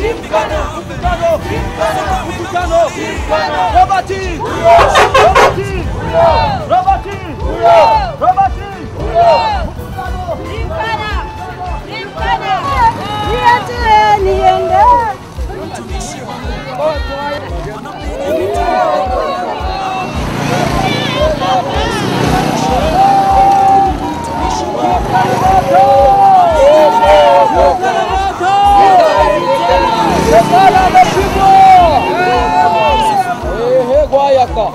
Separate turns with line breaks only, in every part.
Mkutano, mkutano, Robert, Robert, Robert, Robert, Shetani ameshindwa. Ehe, gwayaka.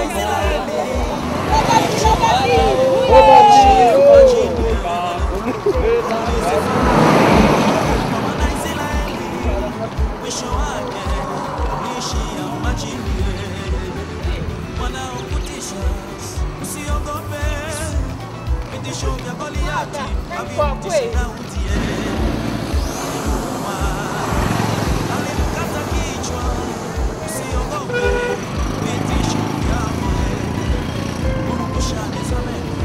mwisho wake kuishia majini. Wanaokutisha usiogope, vitisho vya Goliati havimtishi Daudi. Alimkata kichwa, usiogope, vitisho vyake purukushani za meno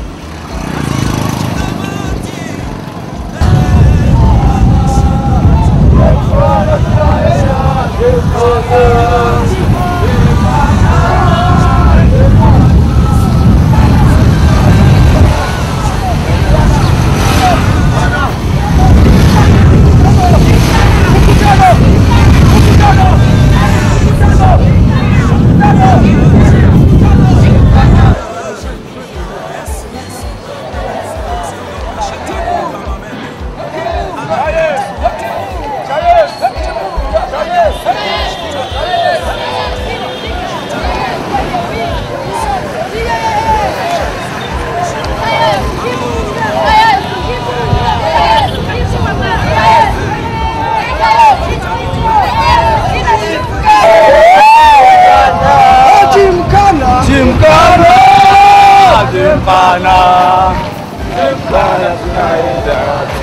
Jimkana. Jimkana. Jimkana. Jimkana tunaenda.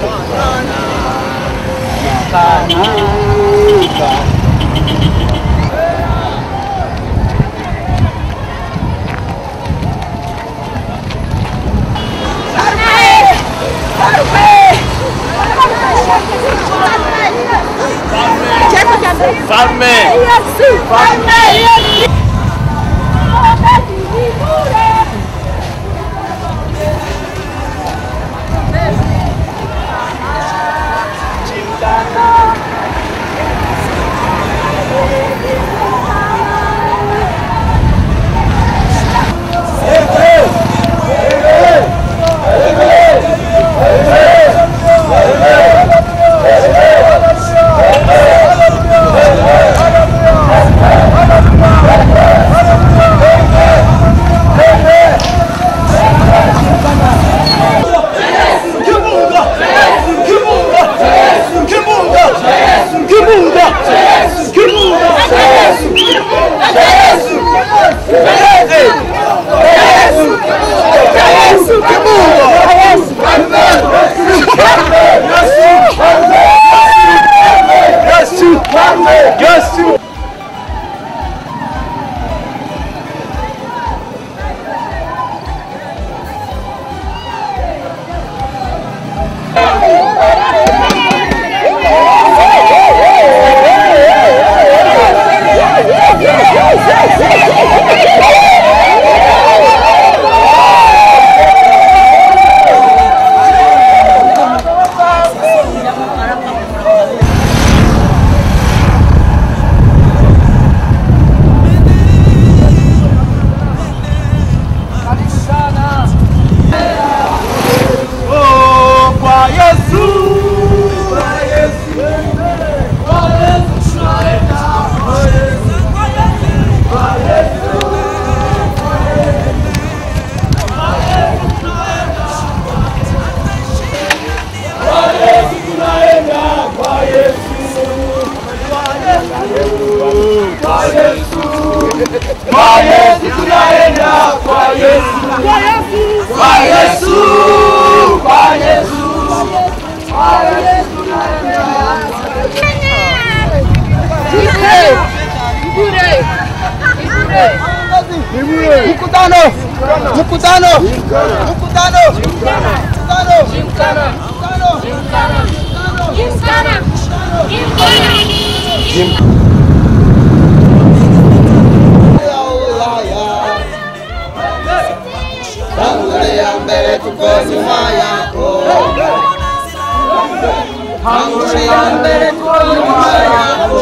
Oh, kwa Yesu. Kwa Yesu. Kwa Yesu tunaenda. Kwa Yesu. Kwa Yesu. Kwa Yesu tunaenda. Kwa Yesu. Kwa Yesu. Kwa Yesu tunaenda. Kwa Yesu. Kwa Yesu. Kwa Yesu. Kwa Yesu. Mkutano. Mkutano. Mkutano. Mkutano. Mkutano. Mkutano. Tangulia mbele, tuko nyuma yako. Tangulia mbele, tuko nyuma yako.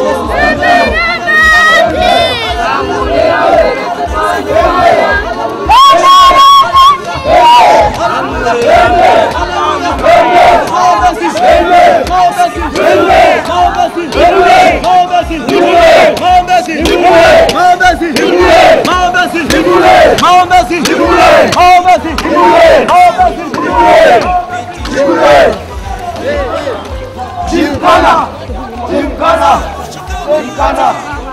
Jimkana, Jimkana, Jimkana.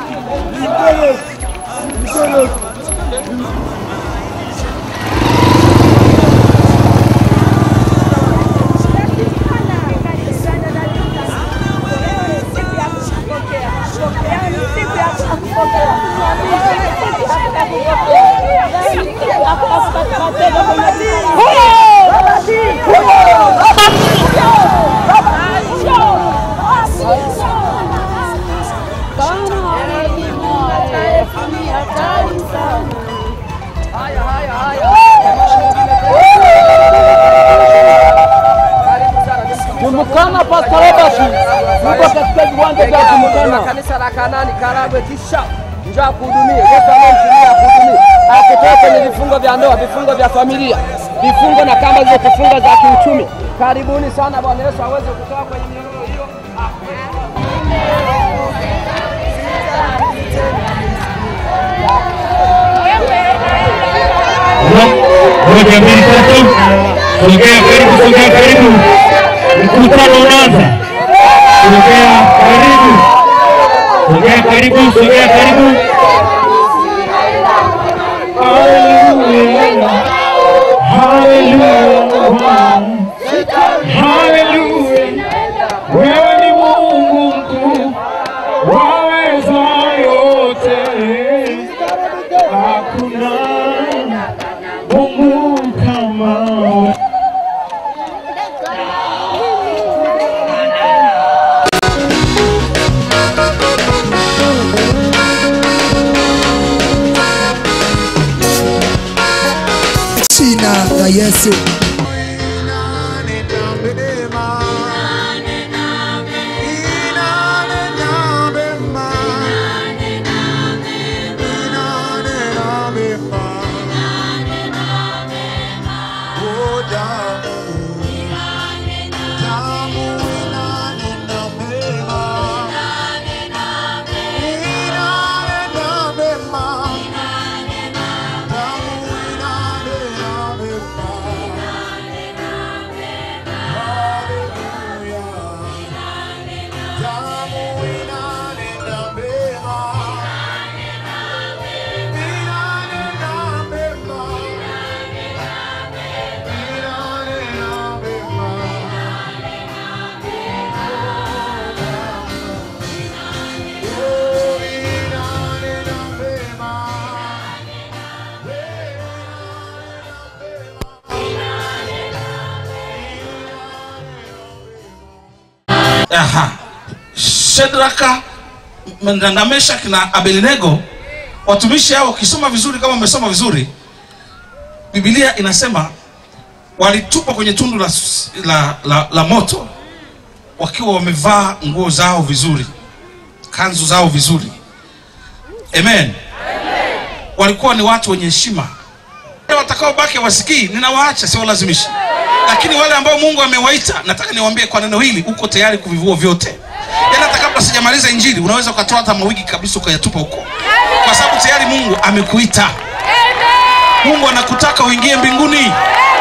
Tumukana Pastor Robert yuko katika viwanja vya Tumukana.
kanisa la Kanani Karagwe, kisha njoo akuhudumie. Yesu amemtumia akuhudumie, akutoe kwenye vifungo vya ndoa, vifungo vya familia, vifungo na kamba zilizokufunga za kiuchumi. Karibuni sana, Bwana Yesu aweze kutoa kwenye minyororo hiyo.
Moja, mbili, tatu. Sogea karibu, sogea karibu. Mkutano unaanza. Sogea karibu. Sogea karibu, sogea karibu. Hallelujah. Hallelujah. Hallelujah. Wewe ni Mungu mkuu, waweza yote. Hakuna Mungu kama wewe.
jina la Yesu.
Aha. Shedraka, M- na Meshaki na Abednego, watumishi hao, ukisoma vizuri, kama umesoma vizuri, Biblia inasema walitupwa kwenye tundu la, s- la, la, la moto wakiwa wamevaa nguo zao vizuri, kanzu zao vizuri. Amen. Walikuwa ni watu wenye heshima. Wale watakaobaki wasikii, ninawaacha, siwalazimishi. Lakini wale ambao Mungu amewaita, nataka niwaambie kwa neno hili, uko tayari kuvivua vyote. Yaani hata kabla sijamaliza injili, unaweza ukatoa hata mawigi kabisa ukayatupa huko, kwa sababu tayari Mungu amekuita. Mungu anakutaka uingie mbinguni.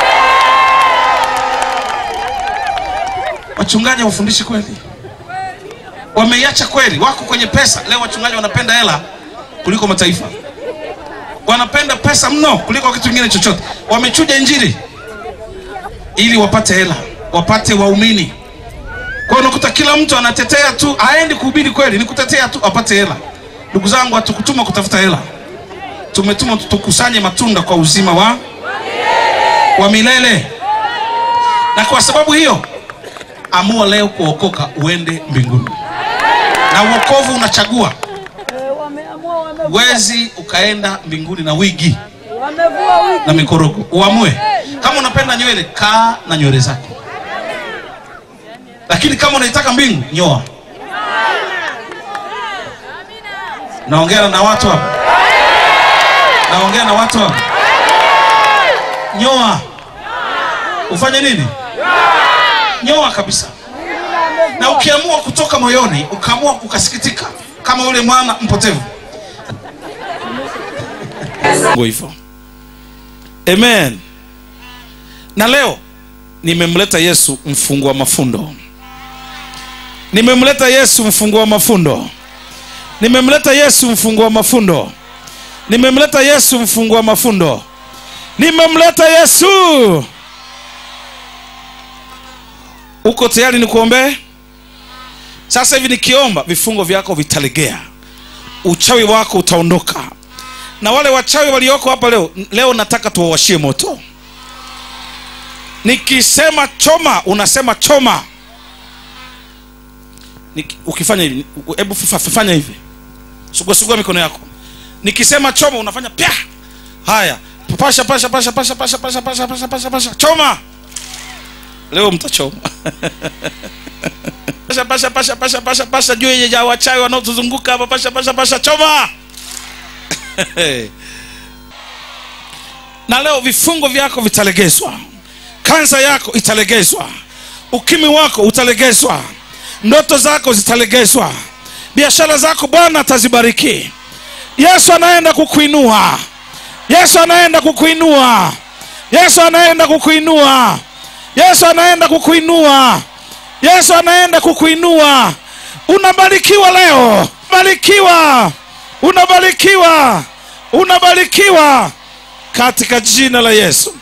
Wachungaji hawafundishi kweli, wameiacha kweli, wako kwenye pesa. Leo wachungaji wanapenda hela kuliko mataifa, wanapenda pesa mno kuliko kitu kingine chochote. Wamechuja injili ili wapate hela, wapate waumini. Kwa hiyo unakuta kila mtu anatetea tu, haendi kuhubiri kweli, ni kutetea tu apate hela. Ndugu zangu, hatukutuma kutafuta hela, tumetuma tukusanye matunda kwa uzima wa wa milele. Na kwa sababu hiyo, amua leo kuokoka, uende mbinguni. na uokovu unachagua
Wameamua, wamevua,
wezi ukaenda mbinguni na wigi
wamevua wiki.
na mikorogo uamue kama unapenda nywele kaa na nywele zako lakini kama unaitaka mbingu nyoa naongea na watu hapa naongea na watu hapa nyoa ufanye nini nyoa kabisa na ukiamua kutoka moyoni ukaamua ukasikitika kama ule mwana mpotevu Ngo hivyo amen na leo nimemleta yesu mfungua mafundo nimemleta yesu mfungua mafundo nimemleta yesu mfungua mafundo nimemleta yesu mfungua mafundo nimemleta yesu uko tayari nikuombee sasa hivi nikiomba vifungo vyako vitalegea uchawi wako utaondoka na wale wachawi walioko hapa leo leo nataka tuwawashie moto nikisema choma unasema choma Niki, ukifanya hivi hebu fa- fa- fanya hivi suguasugua mikono yako nikisema choma unafanya pya haya pasha pasha pasha pasha pasha pasha pasha pasha pasha pasha choma leo mtachoma pasha pasha pasha pasha pasha pasha juu ya wachawi wanaotuzunguka hapa pasha pasha pasha choma na leo vifungo vyako vitalegezwa kansa yako italegezwa ukimi wako utalegezwa ndoto zako zitalegezwa biashara zako bwana atazibariki yesu anaenda kukuinua yesu anaenda kukuinua yesu anaenda kukuinua yesu anaenda kukuinua yesu anaenda kukuinua unabarikiwa leo barikiwa unabarikiwa unabarikiwa katika jina la yesu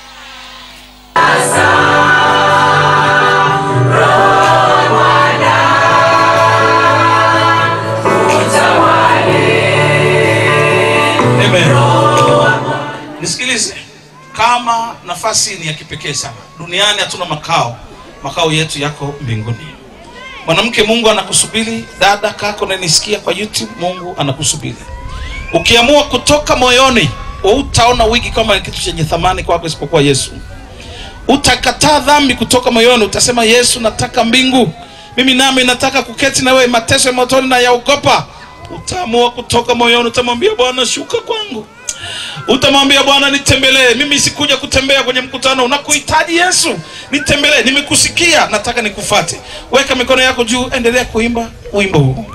Amen. nisikilize kama nafasi ni ya kipekee sana duniani hatuna makao makao yetu yako mbinguni mwanamke mungu anakusubiri dada kako nanisikia kwa youtube mungu anakusubiri ukiamua kutoka moyoni utaona wigi kama ni kitu chenye thamani kwako isipokuwa yesu utakataa dhambi kutoka moyoni utasema yesu nataka mbingu mimi nami nataka kuketi na wewe mateso ya motoni na yaogopa utaamua kutoka moyoni utamwambia bwana shuka kwangu utamwambia bwana nitembelee mimi sikuja kutembea kwenye mkutano unakuhitaji yesu nitembelee nimekusikia nataka nikufate weka mikono yako juu endelea kuimba wimbo huu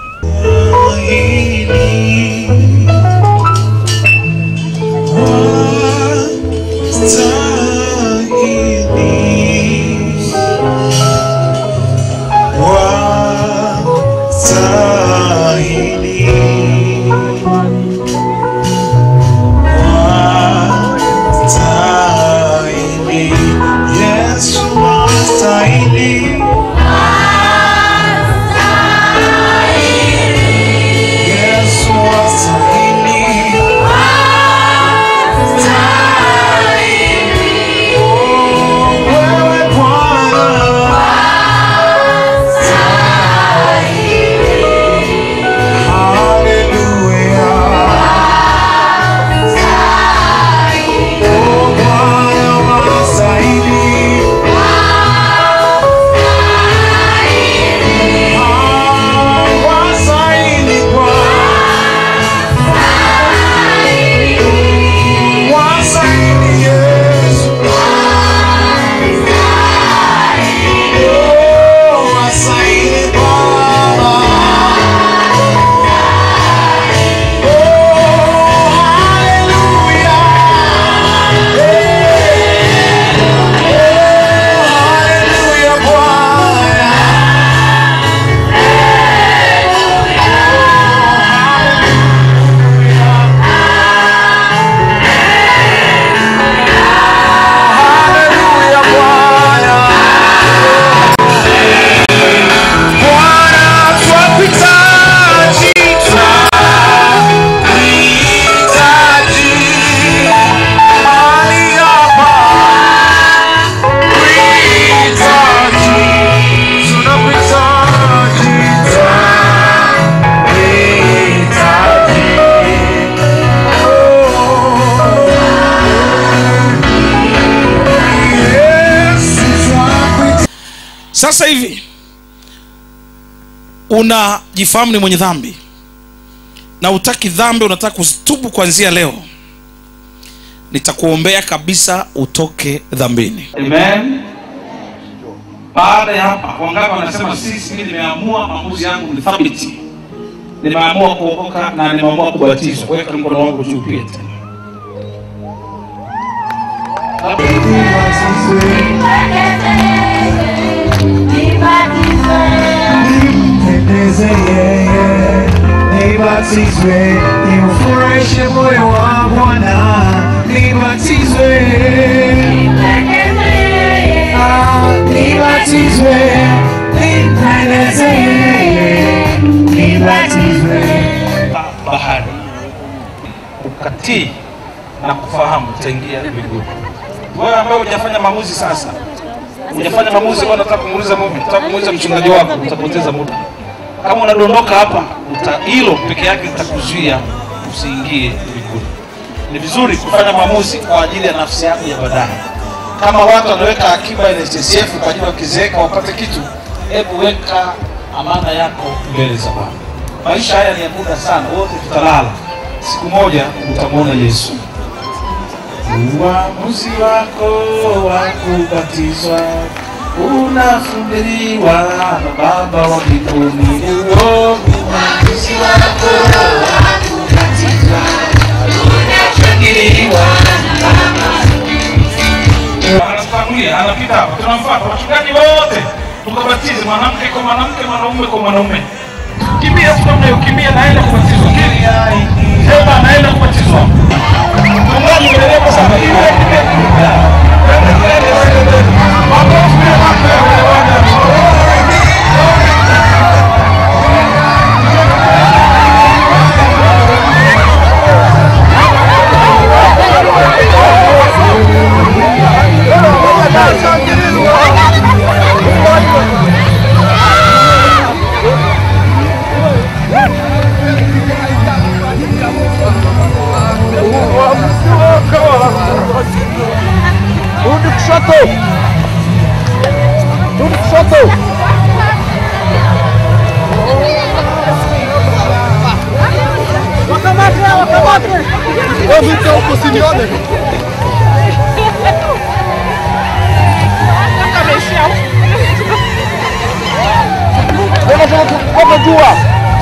Hallelujah.
sasa hivi unajifahamu ni mwenye dhambi na utaki dhambi unataka kuzitubu kuanzia leo nitakuombea kabisa utoke dhambini amen baada ya hapa wangapi wanasema sisi mimi nimeamua maamuzi yangu ni thabiti nimeamua kuokoka na nimeamua kubatizwa weka mkono wangu juu pia tena
Pendeze yeye, nibatizwe, niufurahishe moyo wa Bwana, nibatizwe, Ah, nibatizwe, nimpendeze yeye, nibatizwe.
bahari ukatii na kufahamu utaingia mbinguni wewe ambaye hujafanya maamuzi sasa hujafanya maamuzi kwa nataka kumuuliza Mungu nataka kumuuliza mchungaji wako utapoteza muda kama unadondoka hapa uta hilo peke yake litakuzuia usiingie mbinguni ni vizuri kufanya maamuzi kwa ajili ya nafsi yako ya baadaye kama watu wanaweka akiba ya NSSF kwa ajili wakizeeka wapate kitu hebu weka amana yako mbele za Bwana maisha haya ni ya muda sana wote tutalala siku moja utamwona yesu uamuzi wako wa kubatizwa unafundiriwa na baba wa mbinguni uo uamuzi wako wa kubatizwa unafundiriwa anatangulia anapita hapa tunamfuata wachungaji wote tukabatize mwanamke kwa mwanamke mwanaume kwa mwanaume kimbia tu namna hiyo kimbia naenda kubatizwa sema naenda kubatizwa mchungaji dereva sana kimbia kimbia kimbia Twende, twende, twende, twende. Makofi, makofi.
Rudi kushoto. Rudi kushoto. Wakamate, wakamate. Wewe mtu huko usinione. Wewe wewe jua.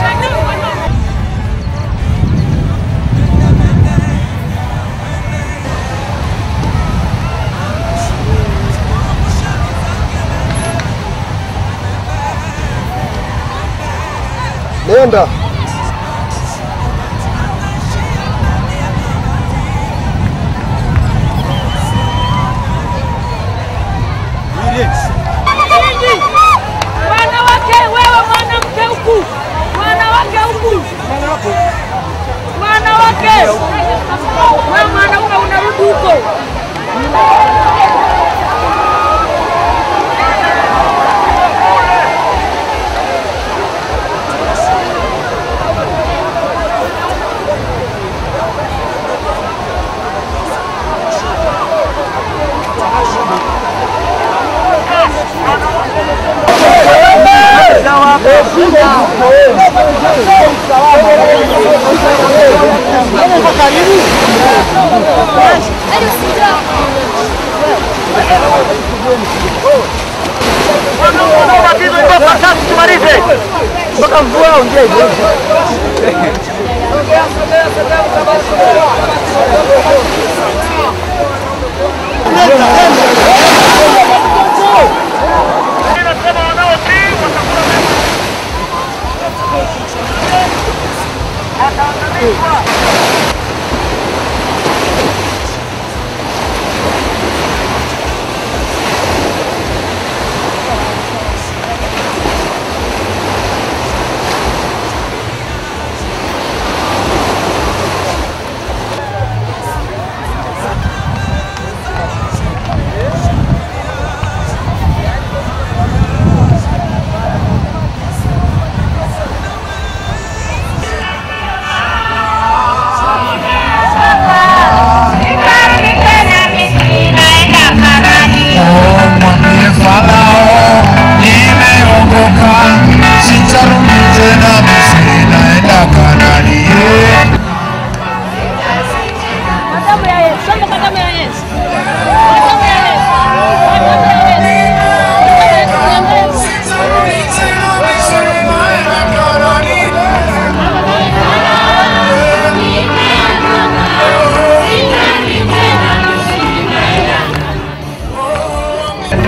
Nenda.
Wanawake, wewe mwanamke huku, wanawake huku, wanawake, wewe mwanaume unarudi huko.
Mpaka mvua ongea hivyo.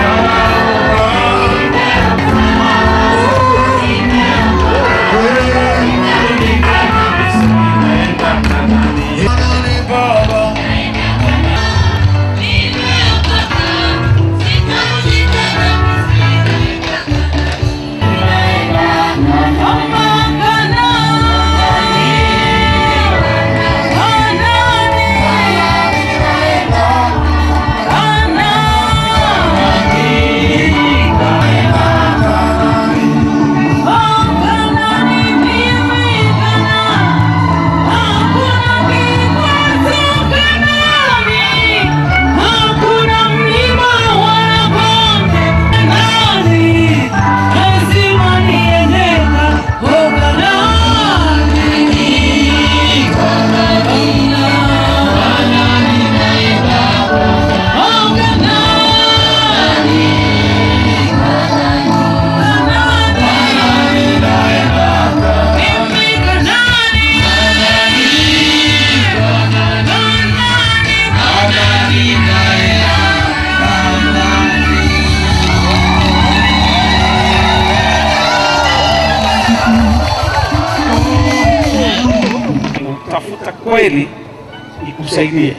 tafuta kweli ikusaidie,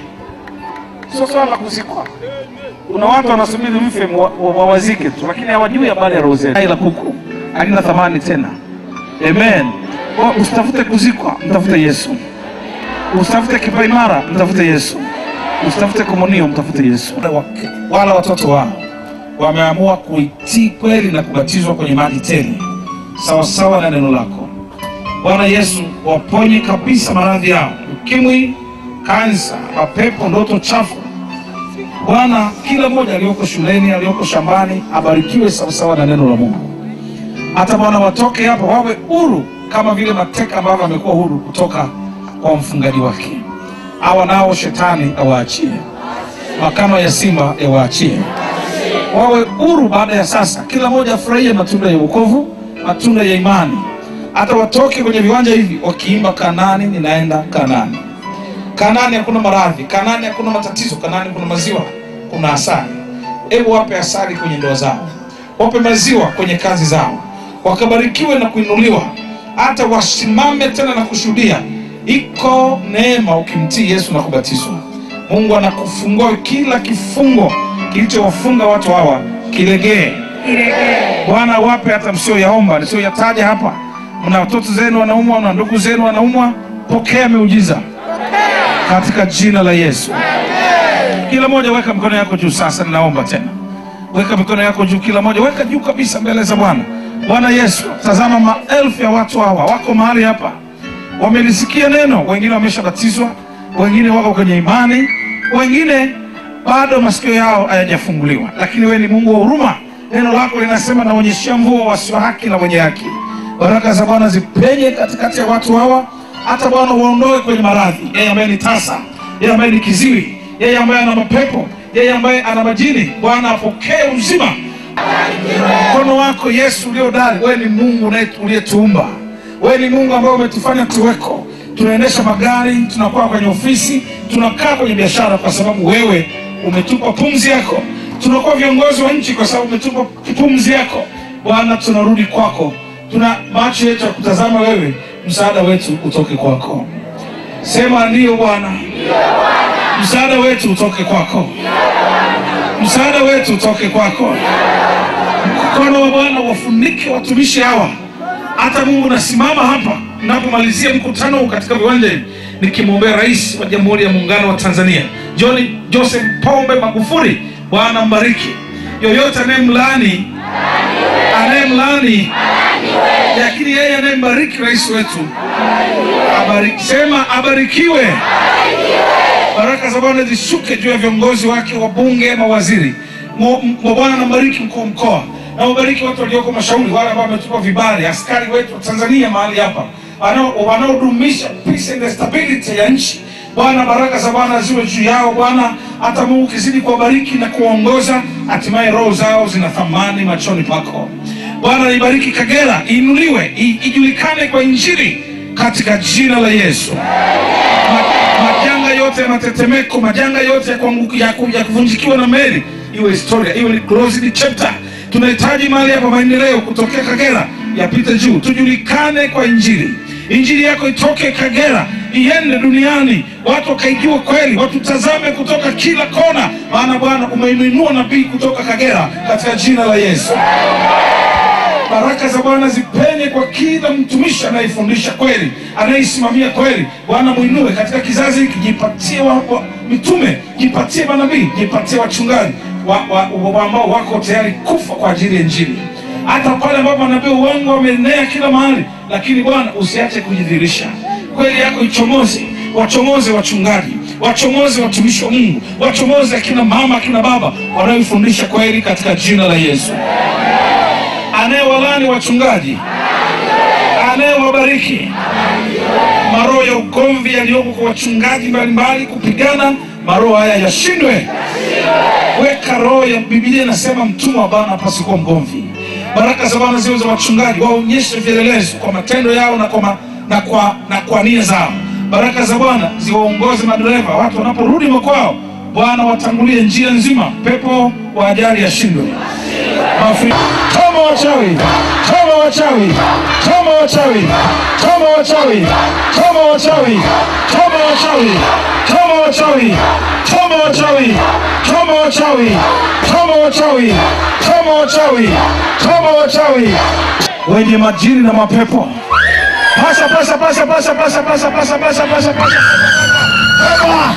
sio swala la kuzikwa. Kuna watu wanasubiri mfe mwa- wa- wawazike tu, lakini hawajui habari ya roho zetu. Hai la kuku halina thamani tena. Amen. Kwa usitafute kuzikwa, mtafute Yesu. Usitafute kipaimara, mtafute Yesu. Usitafute komunio, mtafute Yesu. Wale wake- Wala watoto wao wameamua kuitii kweli na kubatizwa kwenye maji tele sawasawa na neno lako. Bwana Yesu, waponye kabisa maradhi yao, ukimwi, kansa, mapepo, ndoto chafu. Bwana, kila mmoja aliyoko shuleni, aliyoko shambani, abarikiwe sawasawa na neno la Mungu. Hata Bwana watoke hapa wawe huru kama vile mateka ambavyo amekuwa huru kutoka kwa mfungaji wake. Hawa nao shetani awaachie, makano ya simba yawaachie, wawe huru baada ya sasa. Kila mmoja afurahie matunda ya wokovu, matunda ya imani hata watoke kwenye viwanja hivi wakiimba Kanani, ninaenda Kanani. Kanani hakuna maradhi, Kanani hakuna matatizo, Kanani kuna maziwa, kuna asali. Hebu wape asali kwenye ndoa zao, wape maziwa kwenye kazi zao, wakabarikiwe na kuinuliwa, hata wasimame tena na kushuhudia. Iko neema ukimtii Yesu na kubatizwa. Mungu anakufungua kila kifungo kilichowafunga watu hawa kilegee. Bwana wape hata msioyaomba nisioyataja hapa. Mna watoto zenu wanaumwa, na ndugu zenu wanaumwa, pokea miujiza katika jina la Yesu. Kila mmoja weka mikono yako juu sasa, ninaomba tena, weka mikono yako juu, kila mmoja weka juu kabisa mbele za Bwana. Bwana Yesu, tazama maelfu ya watu hawa wako mahali hapa, wamelisikia neno, wengine wameshabatizwa, wengine wako kwenye imani, wengine bado masikio yao hayajafunguliwa, lakini wewe ni Mungu wa huruma. Neno lako linasema, naonyeshia mvua wasio haki na wenye haki. Baraka za Bwana zipenye katikati ya watu hawa, hata Bwana waondoe kwenye maradhi, yeye ambaye ni tasa, yeye ambaye ni kiziwi, yeye ambaye ana mapepo, yeye ambaye ana majini. Bwana apokee uzima mkono wako Yesu uliodari. Wewe ni Mungu unaye- uliyetuumba, wewe ni Mungu ambaye umetufanya tuweko. Tunaendesha magari, tunakuwa kwenye ofisi, tunakaa kwenye biashara kwa sababu wewe umetupa pumzi yako. Tunakuwa viongozi wa nchi kwa sababu umetupa pumzi yako. Bwana, tunarudi kwako, tuna macho yetu ya kutazama wewe, msaada wetu utoke kwako. Sema ndiyo Bwana, msaada wetu utoke kwako, msaada wetu utoke kwako mkono wa Bwana wafunike watumishi hawa. Hata Mungu nasimama hapa napomalizia mkutano huu katika viwanja hivi nikimwombea Rais wa Jamhuri ya Muungano wa Tanzania John Joseph Pombe Magufuli. Bwana mbariki yoyote anayemlaani anayemlaani, lakini yeye anayembariki rais wetu abariki, sema abarikiwe. Baraka za Bwana zishuke juu ya viongozi wake, wabunge, mawaziri. Mo- mo- Bwana nambariki mkuu wa mkoa na wabariki watu walioko mashauri, wale ambao wametupa vibali, askari wetu wa Tanzania mahali hapa wanao- wanaodumisha peace and stability ya nchi. Bwana, baraka za Bwana ziwe juu yao Bwana, hata Mungu ukizidi kuwabariki na kuwaongoza, hatimaye roho zao zina thamani machoni pako Bwana. Ibariki Kagera, iinuliwe, i- ijulikane kwa Injili katika jina la Yesu Ma- majanga yote ya matetemeko, majanga yote ya, kuanguka- ya, ku- ya kuvunjikiwa na meli, iwe historia iwe ni closed chapter tunahitaji mahali hapa maendeleo kutokea kagera yapite juu tujulikane kwa injili injili yako itoke kagera iende duniani watu wakaijua kweli watutazame kutoka kila kona maana bwana umeinuinua nabii kutoka kagera katika jina la yesu baraka za bwana zipenye kwa kila mtumishi anayefundisha kweli anayeisimamia kweli bwana mwinue katika kizazi hiki jipatie wa, wa, mitume jipatie manabii jipatie wachungaji wa, wa, wa, ambao wako tayari kufa kwa ajili ya injili hata pale ambapo manabii uongo wameenea kila mahali lakini bwana usiache kujidhirisha kweli yako ichomoze wachomoze wachungaji wachomoze watumishi wa mungu wachomoze akina mama akina baba wanaoifundisha kweli katika jina la yesu anayewalani wachungaji anayewabariki maroho ya ugomvi yaliyoko kwa wachungaji mbalimbali kupigana maroho haya yashindwe weka roho ya bibilia inasema mtumwa wa bwana hapaswi kuwa mgomvi baraka za bwana ziwe za wachungaji waonyeshe vielelezo kwa matendo yao na kwa, ma, na kwa, na kwa nia zao baraka za bwana ziwaongoze madereva watu wanaporudi makwao bwana watangulie njia nzima pepo wa ajali yashindwe Mafri- Toma wachawi, toma wachawi, toma wachawi, toma wachawi, toma wachawi, toma wachawi, toma wachawi, toma wachawi, toma wachawi, toma wachawi, toma wachawi, toma wachawi, wenye majini na mapepo. Pasha, pasha, pasha, pasha, pasha, pasha, pasha, pasha, pasha, pasha. Toma.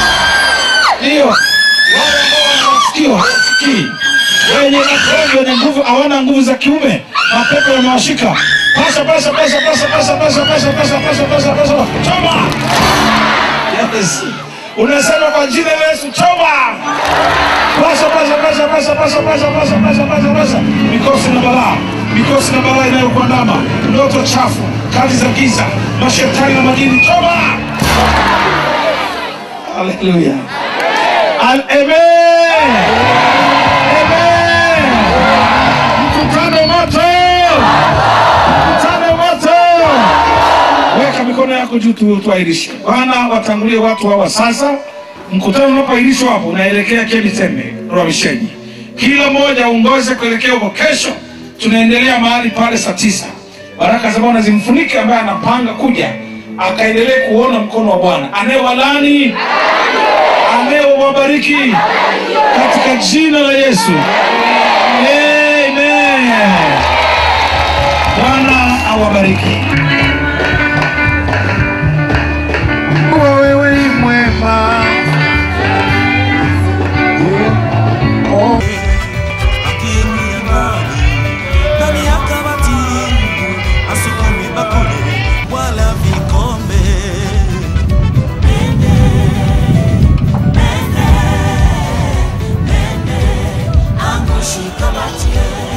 Ndio. Wale ambao wanasikia hawasikii wenye wengi wenye nguvu hawana nguvu za kiume, mapepo yamewashika. Pasha, pasha, pasha, pasha, pasha, pasha, pasha, pasha, pasha, pasha, pasha, choma. Yes. Unasema kwa jina la Yesu, choma. Pasha, pasha, pasha, pasha, pasha, pasha, pasha, pasha, pasha, pasha. Mikosi na balaa, mikosi na balaa inayokuandama, ndoto chafu, kazi za giza, mashetani na majini, choma. Haleluya. Al- Amen. Amen. Mkutano moto, mkutano moto. Weka mikono yako juu tu, tuairishe. Bwana, watangulie watu hawa sasa. Mkutano unapoahirishwa hapo, unaelekea Kemitembe Rwamishenyi. Kila mmoja aongoze kuelekea huko. Kesho tunaendelea mahali pale saa tisa. Baraka za Bwana zimfunike ambaye anapanga kuja, akaendelee kuona mkono wa Bwana anayewalani anayewabariki katika jina la Yesu. Amen. Bwana awabariki.
Kuwa wewe ni mwema. Oh.
akiingia ndani ndani ya kabati asukumi bakuli wala vikombe
Angushi kabati